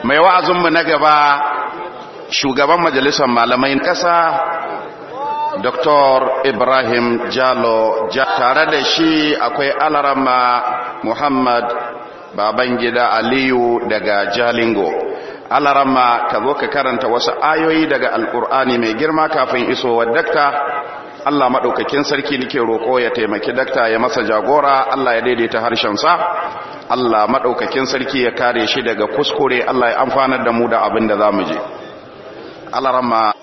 mai wa'azinmu na gaba shugaban majalisar malamai ƙasa Dr. Ibrahim Jalo tare da shi akwai alarama Muhammad Babangida Aliyu daga Jalingo. Alarama ka zo ka karanta wasu ayoyi daga Alƙur'ani mai girma kafin isowar dakta. Allah maɗaukakin sarki nake roƙo ya taimaki dakta ya masa jagora, Allah ya daidaita harshensa. Allah maɗaukakin sarki ya kare shi daga kuskure, Allah ya amfanar da mu da abin da za mu je. Alarama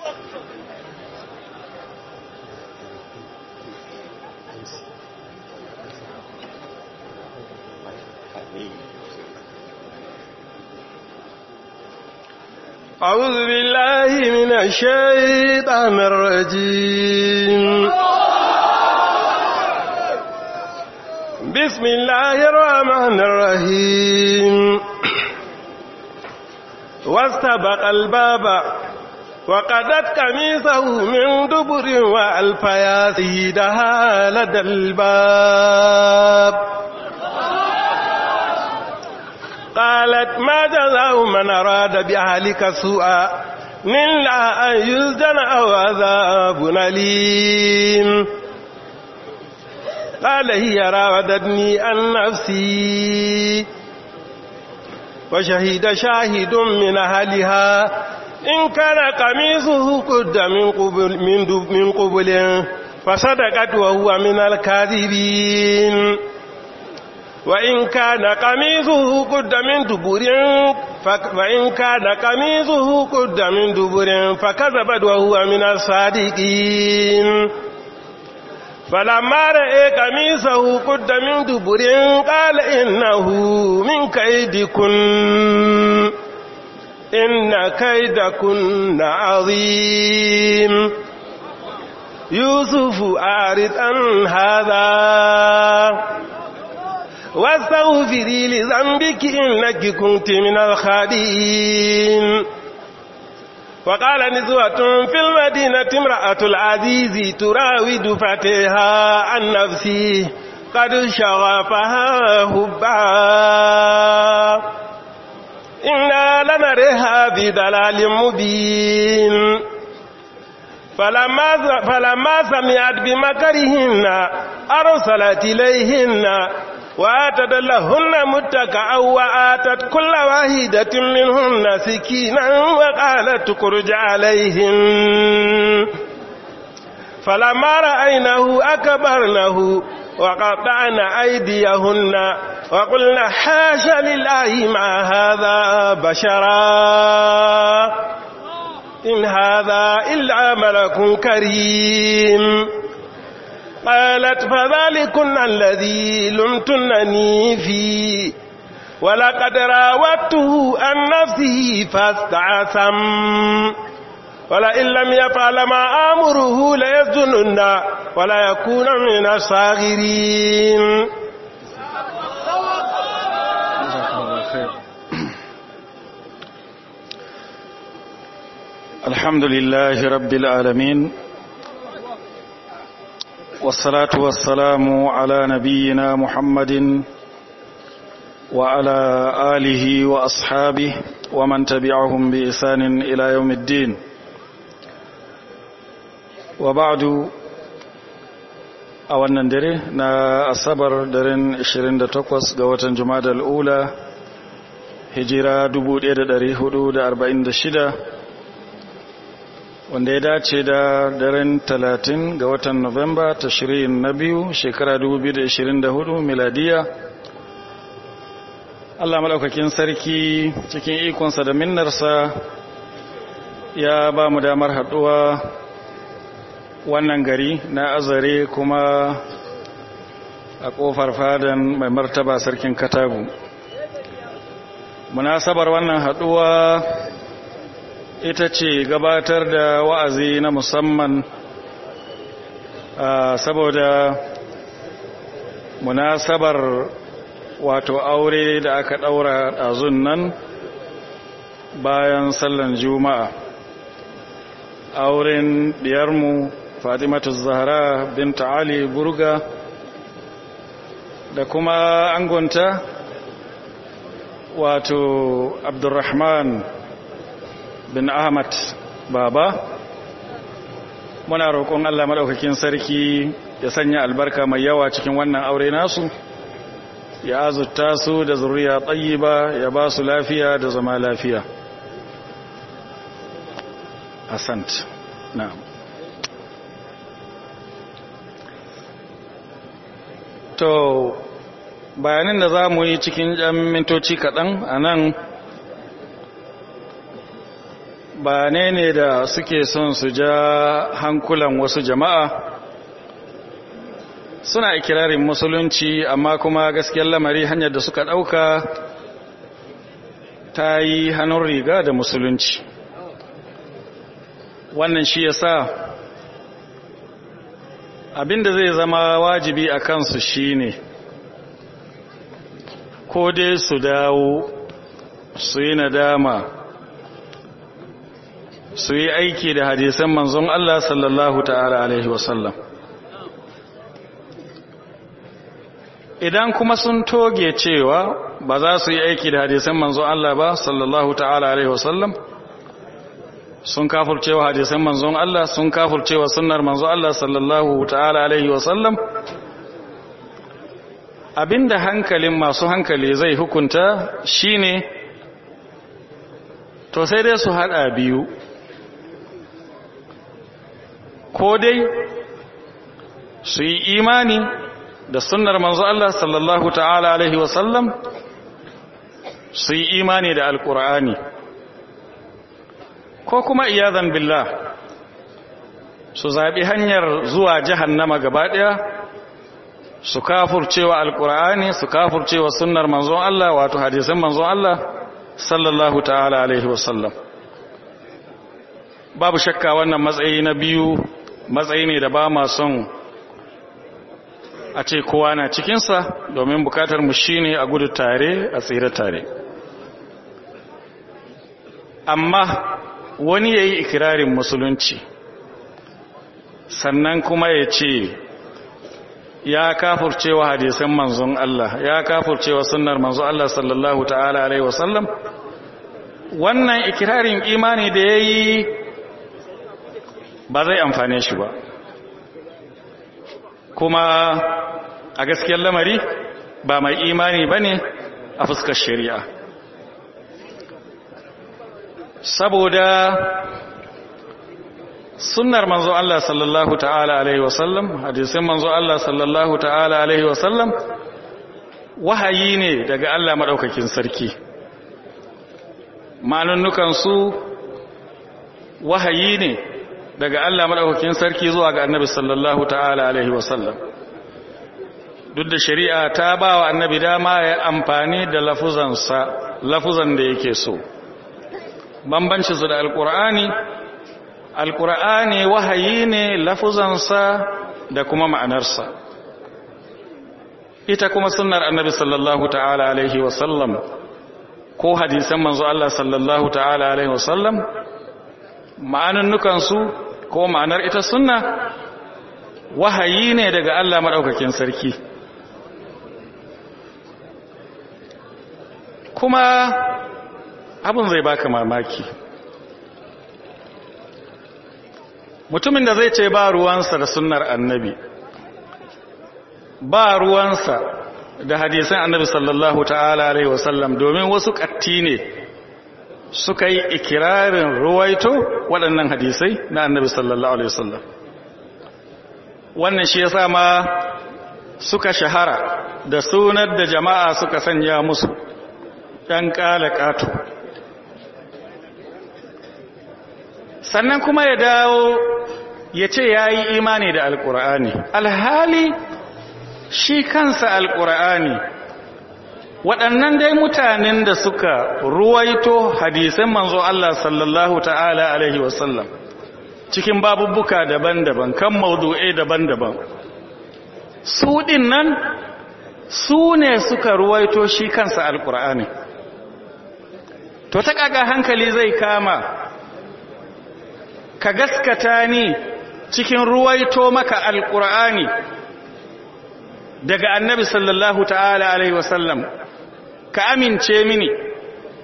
أعوذ بالله من الشيطان الرجيم بسم الله الرحمن الرحيم واستبق الباب وقدت قميصه من دبر وألف يا سيدها لدى الباب قالت ما جزاء من أراد بأهلك سوءا إلا أن يسجن أو عذاب أليم قال هي راودتني عن نفسي وشهد شاهد من أهلها إن كان قميصه قد من قبل, من, من قبل فصدقت وهو من الكاذبين وإن كان قميصه قد من دبر فإن كان قميصه قد من دبر فكذبت وهو من الصادقين فلما رأى قميصه قد من دبر قال إنه من كيدكن إن كيدكن عظيم يوسف أعرض عن هذا واستغفري لذنبك إنك كنت من الخادئين وقال نزوة في المدينة امرأة العزيز تراود فتيها عن نفسه قد شغفها هبا إنا لنرها بضلال مبين فلما, فلما سمعت بمكرهن أرسلت إليهن وآتت لهن متكأ وآتت كل واحدة منهن سكينا وقالت اخرج عليهن فلما رأينه أكبرنه وقطعن أيديهن وقلنا حاش لله ما هذا بشرا إن هذا إلا ملك كريم قالت فذلكن الذي لمتنني فيه ولقد راودته عن نفسه فاستعصم ولئن لم يفعل ما آمره ليسجنن ولا يكون من الصاغرين الحمد لله رب العالمين والصلاة والسلام على نبينا محمد وعلى آله وأصحابه ومن تبعهم بإحسان إلى يوم الدين وبعد a wannan dare na asabar daren 28 ga watan jumada al'ula hijira 1446 wanda ya dace da daren 30 ga watan Nuwamba ta shirin na biyu shekara 2024 miladiya Allah maɗaukakin sarki cikin ikonsa da minnarsa ya ba mu damar haɗuwa wannan gari na azare kuma a ƙofar fadan mai martaba sarkin katagu munasabar wannan haɗuwa ita ce gabatar da wa'azi na musamman saboda munasabar wato aure da aka ɗaura ɗazun nan bayan sallan juma'a auren diyarmu fatimatu zahra binta ali burga da kuma angonta wato abdurrahman bin ahmad baba muna roƙon allah maɗaukakin sarki ya sanya albarka mai yawa cikin wannan aure nasu ya azurta su da zuriya ba ya ba su lafiya da zama lafiya asant na'am to bayanin da za mu yi cikin ɗan mintoci kaɗan a nan bayanai ne da suke son su ja hankulan wasu jama'a suna ikirarin musulunci amma kuma gaskiyar lamari hanyar da suka ɗauka ta yi hannun riga da musulunci wannan shi ya sa abinda zai zama wajibi a kansu shi ne ko dai su dawo su yi nadama su yi aiki da hadisan manzon Allah sallallahu ta'ala alaihi wasallam idan kuma sun toge cewa ba za su yi aiki da hadisan manzon Allah ba sallallahu ta'ala alaihi wasallam sun kafurcewa hadisan manzon Allah sun kafurcewa sunnar manzon Allah sallallahu ta'ala alaihi wasallam abinda hankalin masu hankali zai hukunta shine to sai dai su hada biyu ko dai su yi imani da sunnar manzo Allah sallallahu ta'ala alaihi wasallam su yi imani da alkur'ani ko kuma iyazan billah su zaɓi hanyar zuwa jahannama gaba ɗaya su kafurcewa alkur'ani su kafurcewa sunnar manzon Allah wato hadisan manzon Allah sallallahu ta'ala alaihi wasallam babu shakka wannan matsayi na biyu matsayi ne da ba ma son a ce kowa na cikinsa domin bukatar mu shine a gudu tare a tsira tare amma wani ya yi ikirarin musulunci sannan kuma ya ce ya kafurcewa hadisan manzon Allah ya kafurcewa sunnar manzon Allah sallallahu ta'ala alaihi wasallam wannan ikirarin imani da ya yi ba zai amfane shi ba kuma a gaskiyar lamari ba mai imani ba ne a fuskar shari'a saboda sunnar manzo Allah sallallahu ta'ala alaihi wasallam hadisin manzo Allah sallallahu ta'ala alaihi wasallam wahayi ne daga Allah madaukakin sarki manunnukan su wahayi ne daga Allah madaukakin sarki zuwa ga annabi sallallahu ta'ala alaihi wasallam duk da shari'a ta ba wa annabi dama ya amfani da lafuzansa lafuzan da yake so bambanci su da alkur'ani alkur'ani wahayi ne lafuzansa da kuma ma'anarsa ita kuma sunnar annabi sallallahu ta'ala alaihi wasallam ko hadisan manzo Allah sallallahu ta'ala alaihi wasallam ma'anunnukansu ko ma'anar ita sunna wahayi ne daga Allah maɗaukakin sarki kuma abin zai baka mamaki mutumin da zai ce ba ruwansa da sunnar annabi ba ruwansa da hadisan annabi sallallahu ta'ala alaihi wasallam domin wasu ƙatti ne suka yi ikirarin ruwaito waɗannan hadisai na annabi sallallahu alaihi wasallam wannan shi yasa ma suka shahara da sunar da jama'a suka sanya musu ɗan ƙala ƙato sannan kuma ya dawo ya ce ya yi imani da alƙur'ani alhali shi kansa alƙur'ani waɗannan dai mutanen da suka ruwaito hadisan manzo Allah sallallahu ta'ala alaihi wasallam cikin babubbuka daban-daban kan maudu'ai daban-daban su ɗin nan su ne suka ruwaito shi kansa alƙur'ani to ta ƙaga hankali zai kama ka gaskata ni cikin ruwaito maka alƙur'ani daga annabi sallallahu ta'ala alaihi wasallam ka amince mini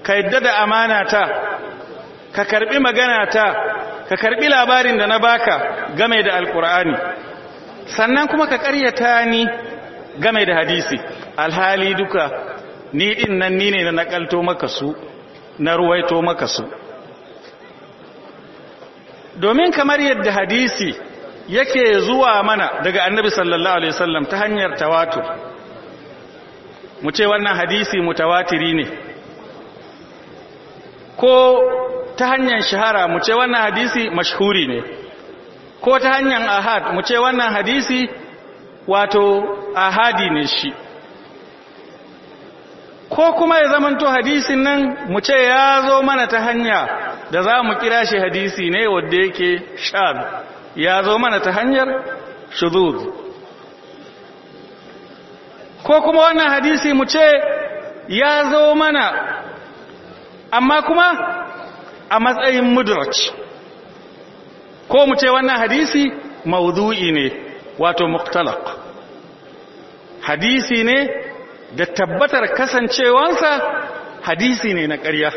ka yadda da amana ta ka karbi magana ta ka karbi labarin da na baka game da alkur'ani sannan kuma ka karyata ni game da hadisi alhali duka ni din nan ni ne na nakalto maka su na ruwaito maka su domin kamar yadda hadisi yake zuwa mana daga annabi sallallahu alaihi wasallam ta hanyar tawatur mu ce wannan hadisi mutawatiri ne ko ta hanyar shahara mu ce wannan hadisi mashhuri ne ko ta hanyar ahad mu ce wannan hadisi wato ahadi ne shi ko kuma ya zamanto hadisin nan mu ce ya zo mana ta hanya da za mu kira shi hadisi ne wadda yake shad ya zo mana ta hanyar shuzuz ko kuma wannan hadisi mu ce ya zo mana amma kuma a matsayin mudraj ko mu ce wannan hadisi maudu'i ne wato muktalaq hadisi ne da tabbatar kasancewansa hadisi ne na ƙarya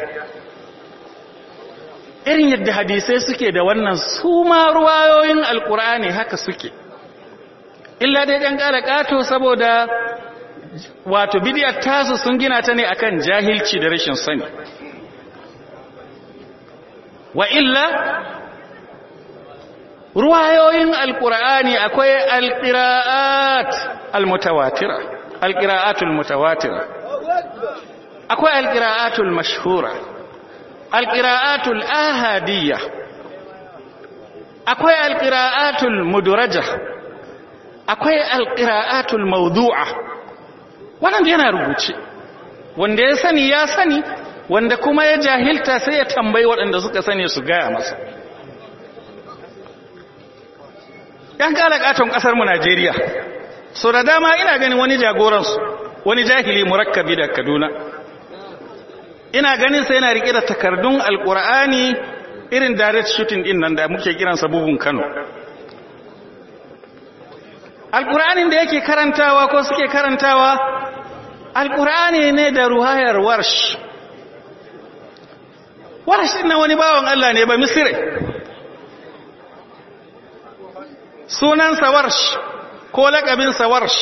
irin yadda hadisai suke da wannan su ma ruwayoyin alkur'ani haka suke illa dai ɗan ƙara ƙato saboda wato bidiyar tasu sun gina ta ne akan jahilci da rashin sani wa illa ruwayoyin alkur'ani akwai alƙira'at almutawatira alƙira'atul mutawatira akwai alƙira'atul mashhura alƙira'atul ahadiyya akwai alƙira'atul muduraja akwai alƙira'atul mawdu'a wannan yana rubuce wanda ya sani ya sani wanda kuma ya jahilta sai ya tambayi waɗanda suka sani su gaya masa yan kalakatun ƙasarmu najeriya so da dama ina ganin wani jagoransu wani jahili murakkabi da kaduna ina ganin sai yana rike da takardun alkur'ani irin direct shooting din nan da muke kiransa bugun kano alkur'anin da yake karantawa ko suke karantawa alkur'ani ne da ruhayar warsh warsh din wani bawan Allah ne ba misire sunansa warsh ko lakabinsa warsh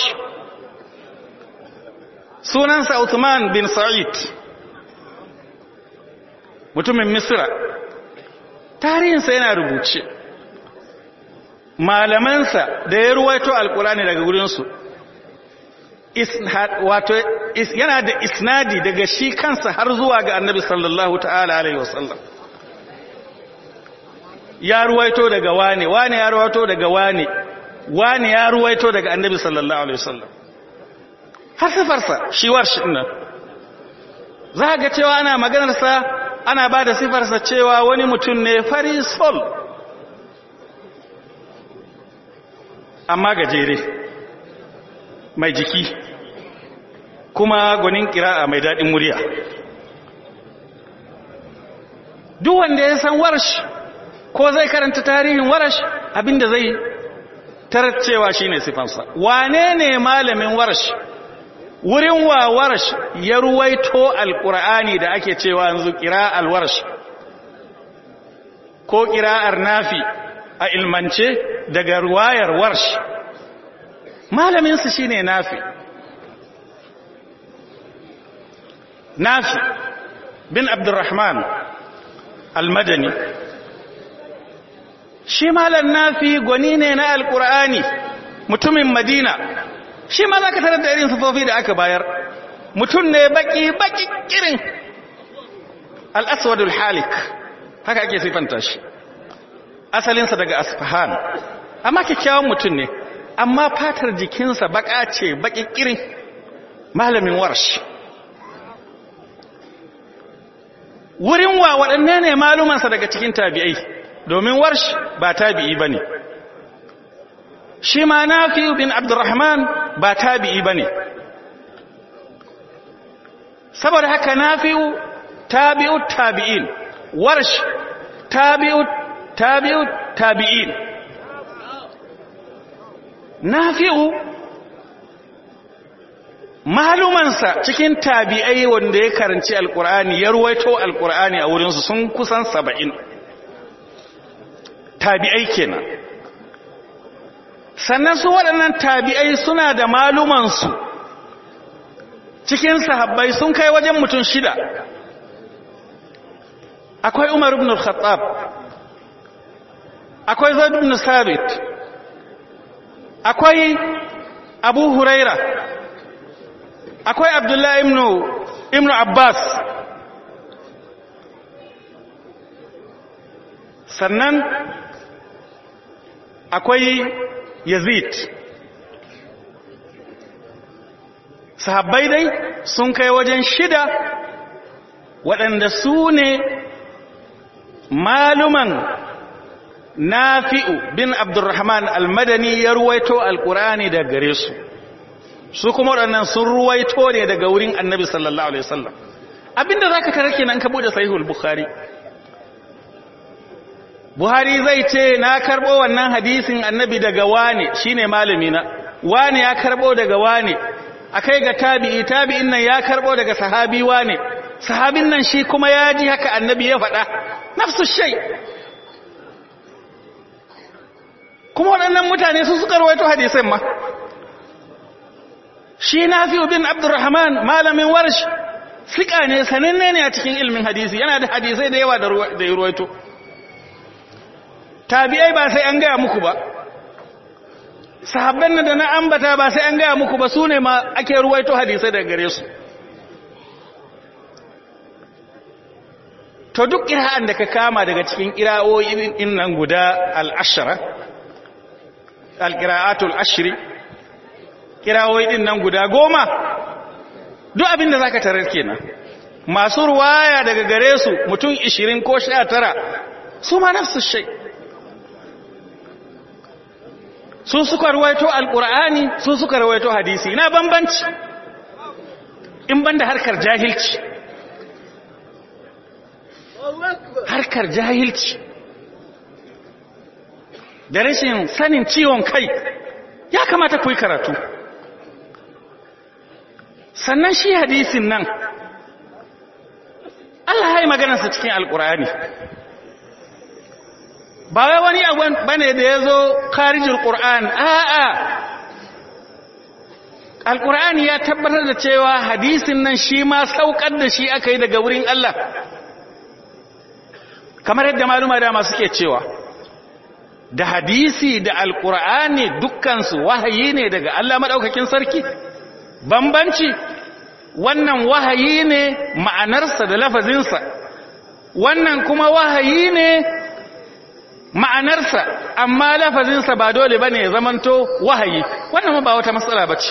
sunansa Uthman bin Sa'id mutumin Misra tarihinsa yana rubuce malamansa da ya ruwaito alkurani daga gurinsu wato yana da isnadi daga shi kansa har zuwa ga annabi sallallahu ta'ala alaihi wasallam ya ruwaito daga wane wane ya ruwaito daga wane wane ya ruwaito daga annabi sallallahu alaihi wasallam har sifarsa shi warshi nan za ga cewa ana maganarsa ana ba da sifarsa cewa wani mutum ne fari sol amma gajere mai jiki kuma gwanin kira'a mai daɗin murya duk wanda ya san warsh ko zai karanta tarihin warash abinda zai tarar cewa shine sifansa wane ne malamin warash wurin wa warash ya ruwaito alkur'ani da ake cewa yanzu kira'al warash ko kira'ar nafi a ilmance daga ruwayar warsh malaminsu shine nafi nafi bin abdurrahman almadani shi malam nafi gwani ne na alkur'ani mutumin madina shi ma za ka tarar da irin sufofi da aka bayar mutum ne baki baki kirin al'aswadul halik haka ake sifanta shi asalinsa daga asfahan amma kyakkyawan mutum ne amma fatar jikinsa baka ce baki kirin malamin warsh wurin wa waɗanne ne malumansa daga cikin tabi'ai domin warsh ba tabi'i ba ne shi ma nafi bin abdurrahman ba tabi'i ba ne saboda haka nafi'u tabi'u tabi'in warsh tabi'u tabi'u tabi'in nafi'u malumansa cikin tabi'ai wanda ya karanci alkur'ani ya ruwaito alkur'ani a wurinsu sun kusan saba'in tabi'ai kenan sannan su waɗannan tabi'ai suna da malumansu cikin sahabbai sun kai wajen mutum shida akwai umar ibn al-khattab akwai zaid ibn sabit akwai abu huraira akwai abdullahi ibn ibn abbas sannan akwai yazid sahabbai dai sun kai wajen shida waɗanda su ne maluman nafi'u bin abdurrahman almadani ya ruwaito alkurani da gare su su kuma waɗannan sun ruwaito ne daga wurin annabi sallallahu alaihi wasallam abinda zaka tare kenan ka bude sahihul bukhari buhari zai ce na karbo wannan hadisin annabi daga wane shine malami na wane ya karbo daga wane akai ga tabi'i tabi'in nan ya karbo daga sahabi wane sahabin nan shi kuma ya ji haka annabi ya faɗa nafsu shay kuma waɗannan mutane su suka rawaito hadisan ma shi nafi'u bin abdurrahman malamin warsh sika ne sananne ne a cikin ilmin hadisi yana da hadisai da yawa da ya ruwaito tabi'ai ba sai an gaya muku ba sahabban da na ambata ba sai an gaya muku ba su ne ma ake ruwaito hadisai daga gare su to duk ƙira'an da ka kama daga cikin ƙira'o'in nan guda al'ashara alƙira'atul ashiri ƙira'o'in nan guda goma duk abin da za ka tarar kenan masu ruwaya daga gare su mutum ishirin ko sha tara su ma nafsu shai su suka ruwaito alƙur'ani su suka ruwaito hadisi na bambanci in banda harkar jahilci harkar jahilci da rashin sanin ciwon kai ya kamata ku yi karatu sannan shi hadisin nan Allah ya yi maganarsa cikin alƙur'ani ba wai wani abu bane da ya zo karijin ƙur'an a'a alƙur'ani ya tabbatar da cewa hadisin nan shi ma saukar da shi aka yi daga wurin Allah kamar yadda maluma dama suke cewa da hadisi da alƙur'ani dukkansu wahayi ne daga Allah maɗaukakin sarki bambanci wannan wahayi ne ma'anarsa da lafazinsa wannan kuma wahayi ne ma'anarsa amma lafazinsa ba dole bane ya zamanto wahayi wannan ba wata matsala bace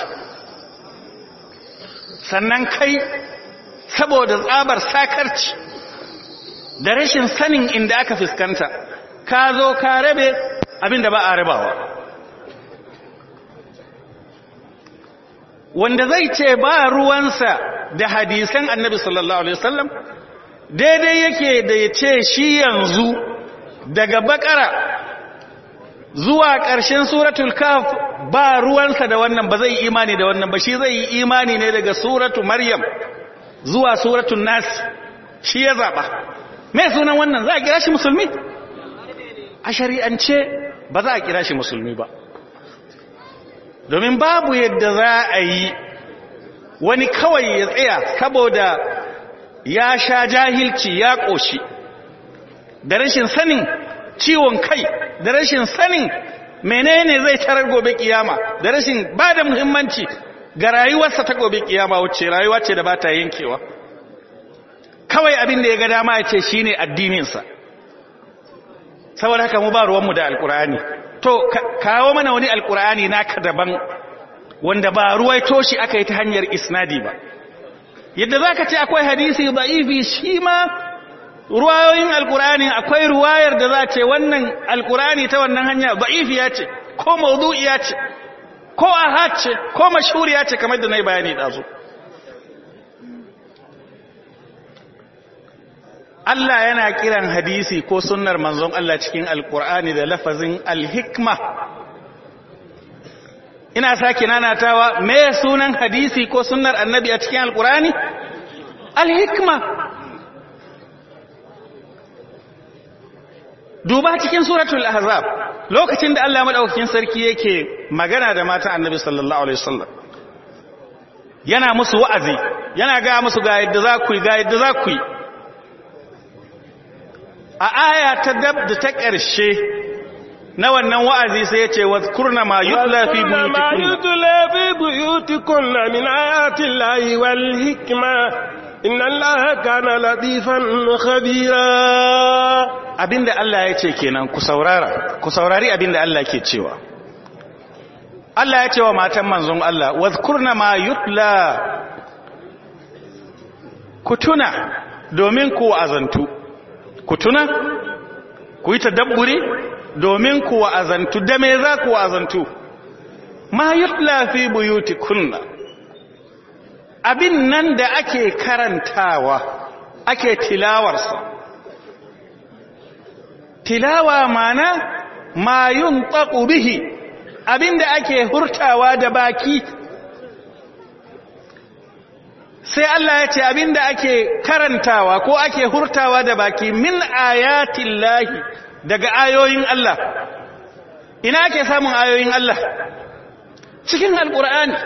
sannan kai saboda tsabar sakarci da rashin sanin inda aka fuskanta ka zo ka rabe abinda ba a rabawa wanda zai ce ba ruwansa da hadisan annabi sallallahu alaihi wasallam daidai yake da ya ce shi yanzu daga bakara zuwa ƙarshen suratul kaf ba ruwansa da wannan ba zai yi imani da wannan ba shi zai yi imani ne daga suratu maryam zuwa suratul nas shi ya zaɓa mai sunan wannan za a kira shi musulmi a shari'ance ba za a kira shi musulmi ba domin babu yadda za a yi wani kawai ya tsaya saboda ya sha jahilci ya ƙoshi da rashin sanin ciwon kai da rashin sanin menene zai tarar gobe kiyama da rashin ba da muhimmanci ga rayuwarsa ta gobe kiyama wacce rayuwa ce da ba ta yankewa kawai abin da ya ga dama ya ce shi ne addininsa saboda haka mu ba ruwanmu da alkur'ani to kawo mana wani alkur'ani naka daban wanda ba ruwaito shi aka yi ta hanyar isnadi ba yadda za ka ce akwai hadisi da'ifi shi ma ruwayoyin alkur'ani akwai ruwayar da za ce wannan alkur'ani ta wannan hanya da'ifiya ce ko maudu'iya ce ko ahad ce ko mashhuriya ce kamar da na yi bayani ɗazu Allah yana kiran hadisi ko sunnar manzon Allah cikin alkur'ani da lafazin alhikma ina sake nanatawa me sunan hadisi ko sunnar annabi a cikin alkurani alhikma duba cikin suratul ahzab lokacin da Allah madaukakin sarki yake magana da matan annabi sallallahu alaihi wasallam yana musu wa'azi yana ga musu ga yadda za ku yi ga yadda za ku yi a aya ta dab da ta ƙarshe na wannan wa'azi sai ya ce wa kurna ma yutla fi buyutikunna min ayatin lahi wal hikma inna allaha kana latifan khabira abinda Allah ya ce kenan ku saurara ku saurari abinda Allah ke cewa Allah ya ce wa matan manzon Allah wadhkurna ma yutla ku tuna domin ku azantu ku tuna ku yi tadabburi domin ku azantu da me za ku azantu ma yutla fi buyutikunna abin nan da ake karantawa ake tilawarsa tilawa mana ma yuntaqu bihi abinda ake hurtawa da baki sai Allah ya ce abinda ake karantawa ko ake hurtawa da baki min ayatin lahi daga ayoyin Allah ina ake samun ayoyin Allah cikin alkur'ani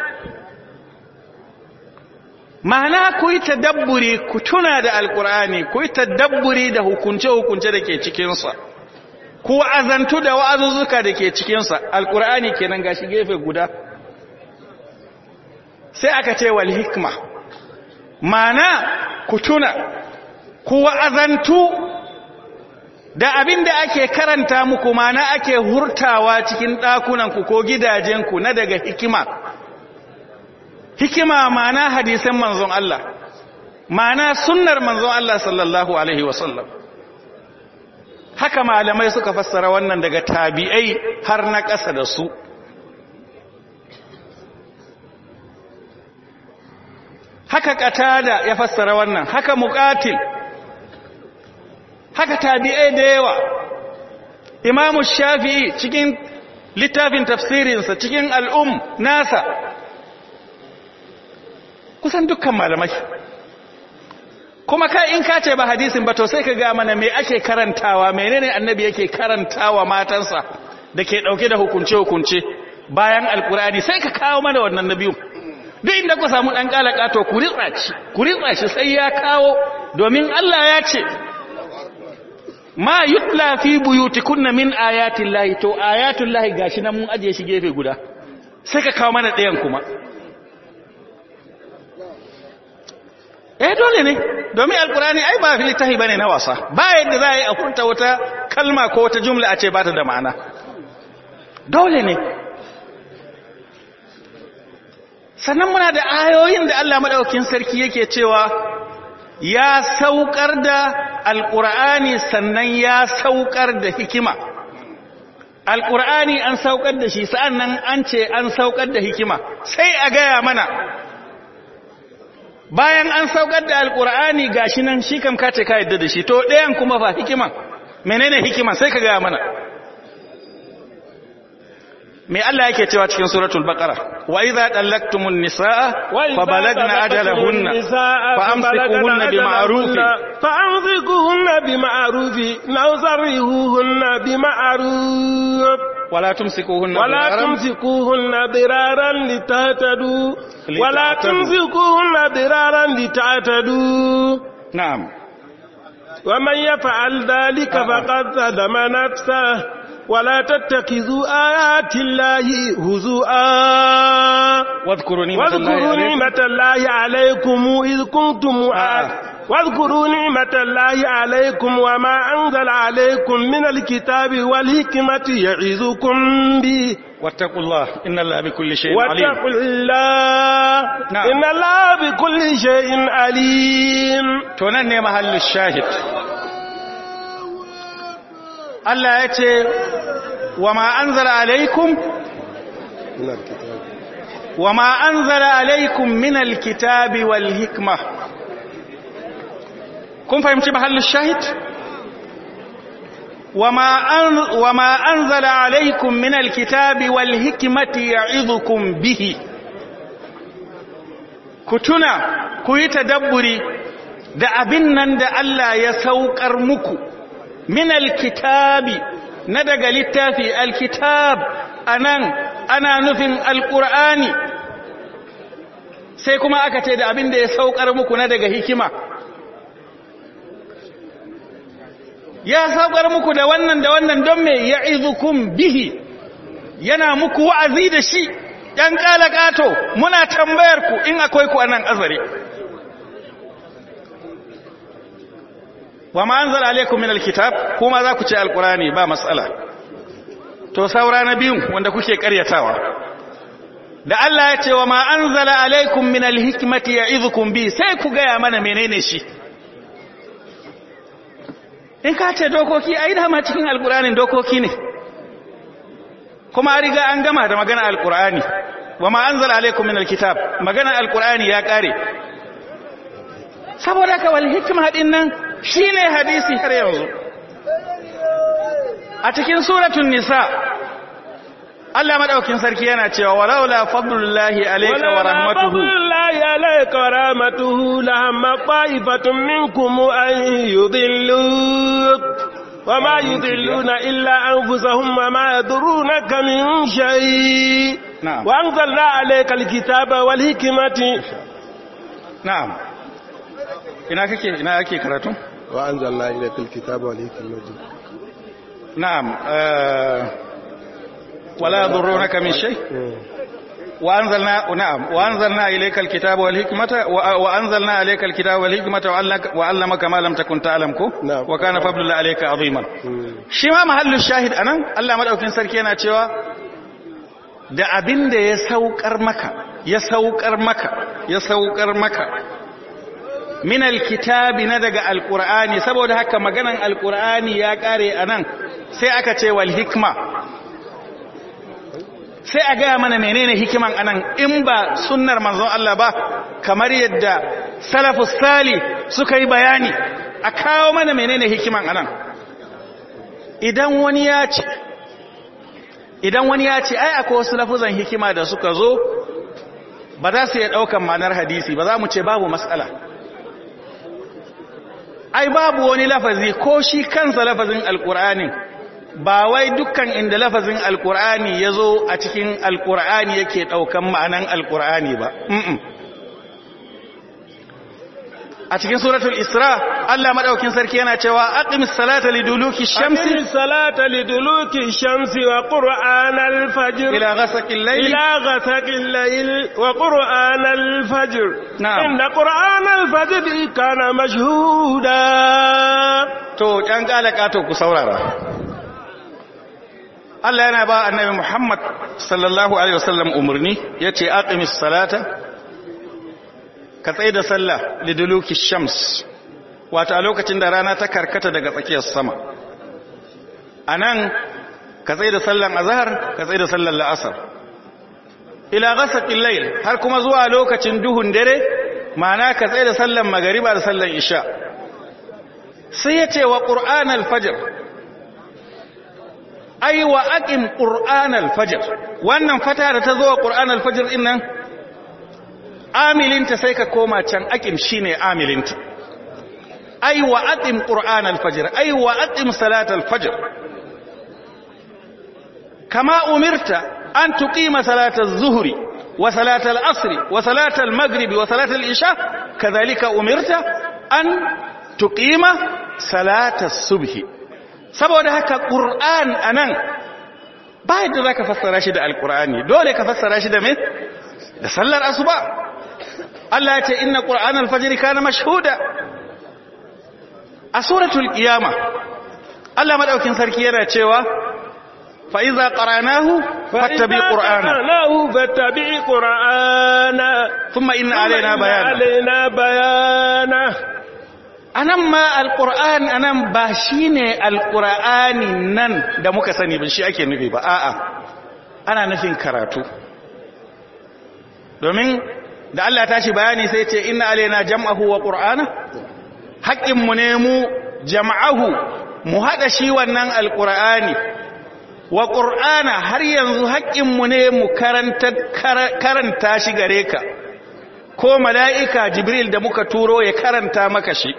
ma'ana ku yi tadabburi ku tuna da alkur'ani ku yi tadabburi da hukunce-hukunce da ke cikinsa ku azantu da wa'azuzzuka da ke cikinsa alkur'ani kenan gashi gefe guda sai aka ce wal hikma ma'ana ku tuna ku wa'azantu da abin da ake karanta muku ma'ana ake hurtawa cikin ɗakunanku ko gidajenku na daga hikima hikima ma'ana hadisan manzon Allah ma'ana sunnar manzon Allah sallallahu alaihi wasallam haka malamai suka fassara wannan daga tabi'ai har na ƙasa da su haka qatada ya fassara wannan haka muqatil haka tabi'ai da yawa imamu shafi'i cikin littafin tafsirinsa cikin al'um nasa kusan dukkan malamai kuma ka in ka ce ba hadisin ba to sai ka ga mana me ake karantawa menene annabi yake karantawa matansa da ke dauke da hukunce hukunce bayan alkurani sai ka kawo mana wannan nabiyu duk inda ku samu dan kalaka to ku ritsa shi ku ritsa shi sai ya kawo domin Allah ya ce ma yutla fi buyutikunna min ayatin lahi to ayatul lahi gashi nan mun ajiye shi gefe guda sai ka kawo mana ɗayan kuma eh dole ne domin alkurani ai ba littafi bane na wasa ba yadda za a yi a furta wata kalma ko wata jumla a ce ba ta da ma'ana dole ne sannan muna da ayoyin da Allah madaukakin sarki yake cewa ya saukar da alkur'ani sannan ya saukar da hikima alkur'ani an saukar da shi sa'annan an ce an saukar da hikima sai a gaya mana bayan an saukar da alkur'ani gashi nan shi kam kace ka yadda da shi to ɗayan kuma fa hikima menene hikima sai ka gaya mana me Allah yake cewa cikin suratul baqara wa idza dallaktumun nisaa fa balagna ajalahunna fa amsikuhunna bima'ruf fa amsikuhunna bima'ruf law sarrihuhunna bima'ruf ولا تمسكوهن ولا تمسكوهن ضرارا لتهتدوا ولا تمسكوهن ضرارا لتعتدوا نعم ومن يفعل ذلك فقد ظلم نفسه ولا تتخذوا آيات الله هزؤا واذكروا نعمة واذكروا نعمة الله عليكم إذ كنتم آه. واذكروا نعمة الله عليكم وما أنزل عليكم من الكتاب والحكمة يعظكم به واتقوا الله إن الله بكل شيء عليم واتقوا الله نعم. إن الله بكل شيء عليم تونن محل الشاهد Allah ya ce wa ma anzala alaikum wa ma anzala alaikum min alkitabi wal hikma kun fahimci mahallin shahid وما أن وما أنزل عليكم من الكتاب والحكمة يعظكم به كتنا كوي تدبري da abin nan da Allah ya saukar muku min alkitabi na daga littafi alkitab anan ana nufin alqur'ani sai kuma aka ce da abin da ya saukar muku na daga hikima ya saukar muku da wannan da wannan don me ya'izukum bihi yana muku wa'azi da shi ɗan ƙato muna tambayar ku in akwai ku anan azare wa ma anzala alaikum min alkitab kuma za ku ce alqurani ba matsala to saura na biyu wanda kuke ƙaryatawa da Allah ya ce wa ma anzala alaikum min alhikmati ya'izukum bi sai ku gaya mana menene shi in ka ce dokoki ai dama cikin alkur'anin dokoki ne kuma an riga an gama da magana alkur'ani wa ma anzala alaikum min alkitab magana alkur'ani ya kare saboda ka wal hikma din nan shine hadisi har yanzu a cikin suratul nisa Allah madaukin sarki yana cewa walaula fadlullahi alayka wa rahmatuhu fadlullahi alayka wa rahmatuhu lahamma qa'ifatun minkum an yudilluk وما يضلون إلا أنفسهم وما يضرونك من شيء نعم. وأنزلنا عليك الكتاب والحكمة na'am ina kake ina kake karatu وأنزلنا إليك الكتاب والحكمة na'am eh, wala yadurrunaka min shay وأنزلنا نعم وأنزلنا إليك الكتاب والحكمة و- وأنزلنا عليك الكتاب والحكمة وعلمك- وعلمك ما لم تكن تعلم كو نعم. وكان فضل الله عليك عظيما shi ma mahallin shahid anan Allah madaukin sarki yana cewa da abin da ya saukar maka ya saukar maka ya saukar maka min alkitabi na daga alqur'ani saboda haka maganan alqur'ani ya kare anan sai aka ce wal hikma sai a gaya mana menene hikiman anan in ba sunnar manzon Allah ba kamar yadda salafus sali suka yi bayani a kawo mana menene hikiman anan idan wani ya ce idan wani ya ce ai akwai wasu lafuzan hikima da suka zo ba za su iya ɗaukan ma'anar hadisi ba za mu ce babu matsala ai babu wani lafazi ko shi kansa lafazin alkur'anin ba wai dukkan inda lafazin alkur'ani ya zo a cikin alkur'ani yake ɗaukan ma'anan alkur'ani ba Mm-mm. a cikin suratul isra Allah madaukin sarki yana cewa aqimis salata liduluki أقم shamsi الصلاة لدلوك الشمس وقرآن الفجر ila ghasaqil layli إلى غسق الليل وقرآن الفجر نعم. إن قرآن الفجر كان مشهودا to ɗan ƙalaka to ku saurara Allah yana ba annabi Muhammad sallallahu alaihi wasallam umarni yace aqimis salata ka tsaye da sallah liduluki shams wato a lokacin da rana ta karkata daga tsakiyar sama anan ka tsaye da sallan azhar ka tsaye da sallan la'asar ila ghasaqil layl har kuma zuwa lokacin duhun dare ma'ana ka tsaye da sallan magariba da sallan isha sai ya ce wa ƙur'an alfajir ai wa aƙin ƙur'an alfajir wannan fata da ta zo wa ƙur'an alfajir ɗin nan amilinta sai ka koma can aƙin shi ne amilinta ai wa aƙin ƙur'an alfajir ai wa aƙin salat alfajir kama umirta an tuƙima salatar zuhuri wa salatar asri wa salatar magribi wa salatar isha kazalika umirta an tuqima salatas subhi saboda haka qur'an anan ba yadda zaka fassara shi da alqur'ani dole ka fassara shi da me da sallar asuba Allah ya ce inna qur'anal fajr kana mashhuda a suratul qiyama Allah madaukin sarki yana cewa fa iza qara'nahu fattabi qur'ana له فاتبع قرآنا thumma inna alaina bayana علينا بيانه anan ma alƙur'an anan ba shi ne alƙur'ani nan da muka sani ba shi ake nufi ba a'a ana nufin karatu domin da Allah ta shi bayani sai ce inna alaina jam'ahu wa qur'ana haƙƙinmu ne mu jam'ahu mu haɗa shi wannan alƙur'ani wa ƙur'ana har yanzu haƙƙinmu ne mu karanta shi gare ka ko mala'ika jibril da muka turo ya karanta maka shi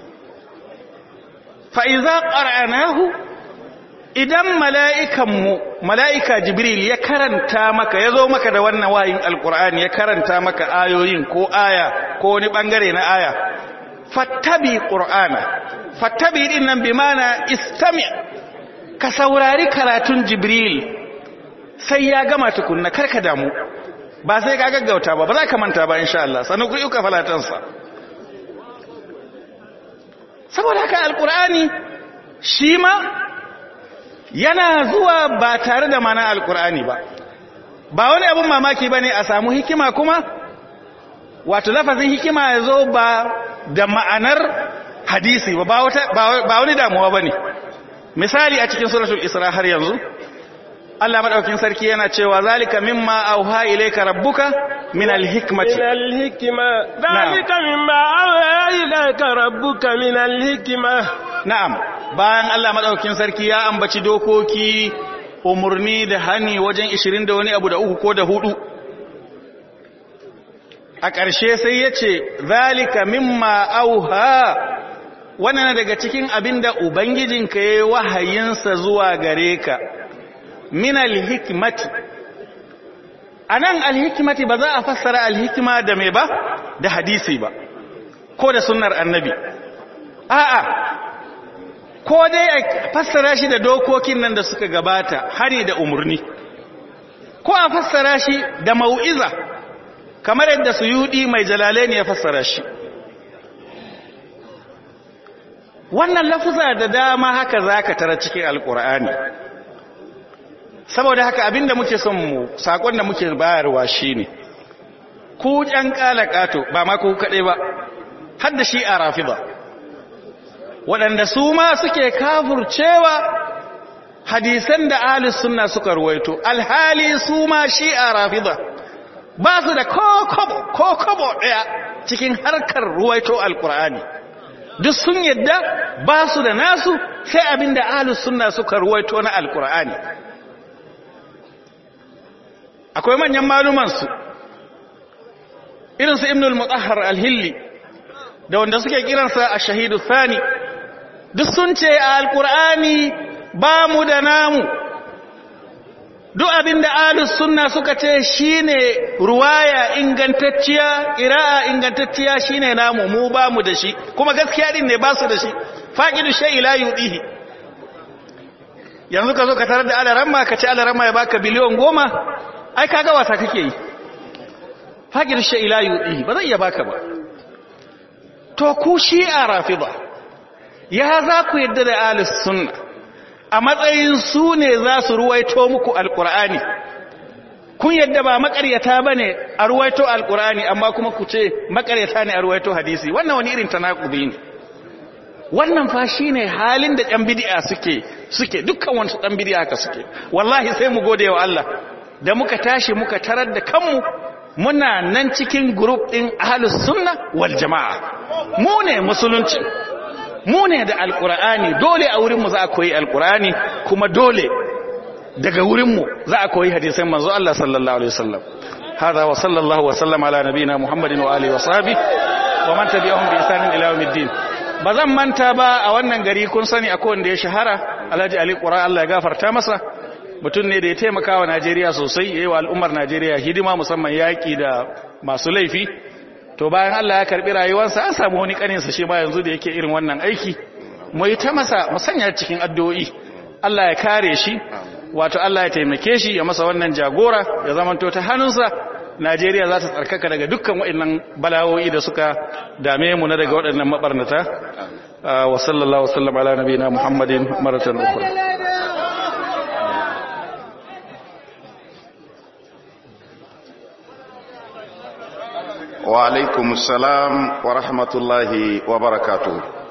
fa'iza ƙar'anahu idan mala'ikanmu mala'ika jibril ya karanta maka ya zo maka da wannan wayin alƙur'ani ya karanta maka ayoyin ko aya ko wani ɓangare na aya fattabi ƙur'ana fattabi ɗin nan bi mana istami ka saurari karatun jibril sai ya gama tukunna karka damu ba sai ka gaggauta ba ba za ka manta ba insha Allah sannan ku yuka falatansa saboda haka alkur'ani shi ma yana zuwa ba tare da mana alkur'ani ba ba wani abun mamaki ba ne a samu hikima kuma wato lafazin hikima ya zo ba da ma'anar hadisi ba wani damuwa ba ne misali a cikin suratul isra har yanzu Allah madaukin sarki yana cewa zalika mimma auha ilayka rabbuka min alhikmati min alhikma zalika mimma auha ilayka rabbuka min alhikma na'am bayan Allah madaukin sarki ya ambaci dokoki umurni da hani wajen 20 da wani abu da uku ko da hudu a ƙarshe sai ya ce zalika mimma auha wannan daga cikin abinda ubangijinka ya yi wahayinsa zuwa gare ka min alhikmati anan alhikmati ba za a fassara alhikma da mai ba da hadisi ba ko da sunnar annabi a'a ko dai a fassara shi da dokokin nan da suka gabata hari da umurni ko a fassara shi da mau'iza kamar yadda suyudi mai jalalaini ya fassara shi wannan lafuza da dama haka zaka tara cikin alkur'ani saboda haka abinda muke son mu sakon da muke bayarwa shine ku ƴan kalakato ba ma ku kade ba har da shi a rafida waɗanda su ma suke kafurcewa hadisan da ahlus sunna suka ruwaito alhali su ma shi a rafida ba su da kokobo kokobo daya cikin harkar ruwaito alkur'ani duk sun yadda ba su da nasu sai abinda ahlus sunna suka ruwaito na alkur'ani akwai manyan malumansu irinsu ibn al-mutahhar al-hilli da wanda suke kiransa a shahidu thani duk sun ce a alkur'ani ba mu da namu duk abinda ahlus sunna suka ce shine ruwaya ingantacciya qira'a ingantacciya shine namu mu ba mu da shi kuma gaskiya din ne ba su da shi faqidu shay la yudihi yanzu ka zo ka tarar da alaramma ka ce alaramma ya baka biliyon goma ai kaga wasa kake yi faqidu shay la yudihi ba zai iya baka ba to ku shi'a rafida ya za ku yadda da ahlus sunna a matsayin su ne za su ruwaito muku alkur'ani kun yadda ba makaryata ba ne a ruwaito alkur'ani amma kuma ku ce makaryata ne a ruwaito hadisi wannan wani irin tanakubi ne wannan fa shi ne halin da ɗan bidi'a suke suke dukkan wani ɗan bidi'a haka suke wallahi sai mu gode wa Allah da muka tashi muka tarar da kanmu muna nan cikin grup ɗin ahlus sunna wal jama'a mu ne musulunci mu ne da alkur'ani dole a wurinmu za a koyi alkur'ani kuma dole daga wurinmu za a koyi hadisan manzo Allah sallallahu alaihi wasallam hada wa sallallahu wa sallama ala nabiyina muhammadin wa alihi wa sahbi wa man tabi'ahum bi ihsanin ila yawmiddin bazan manta ba a wannan gari kun sani akwai wanda ya shahara Alhaji Ali Qura Allah ya gafarta masa mutum ne da ya taimaka wa Najeriya sosai yayi wa al'ummar Najeriya hidima musamman yaki da masu laifi to bayan Allah ya karbi rayuwarsa an samu wani kaninsa shi ma yanzu da yake irin wannan aiki mu yi ta masa mu sanya cikin addu'o'i Allah ya kare shi wato Allah ya taimake shi ya masa wannan jagora ya zamanto ta hannunsa Najeriya za ta tsarkaka daga dukkan waɗannan balawoyi da suka dame mu na daga waɗannan mabarnata wa sallallahu wasallam ala nabiyina Muhammadin maratan ukhra wa alaikumus salam wa rahmatullahi wa barakatuh